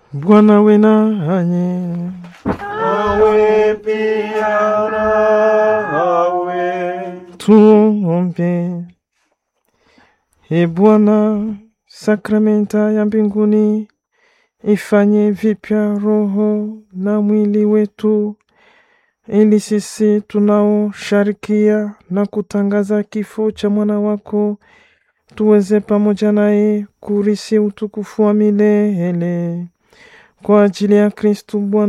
Bwana awe nanyi. Awe pia nawe. Tuombe. E Bwana, sakramenta ya mbinguni ifanye vipya roho na mwili wetu, ili sisi tunaosharikia na kutangaza kifo cha mwana wako tuweze pamoja naye kurisi utukufu wa milele kwa ajili ya Kristu Bwana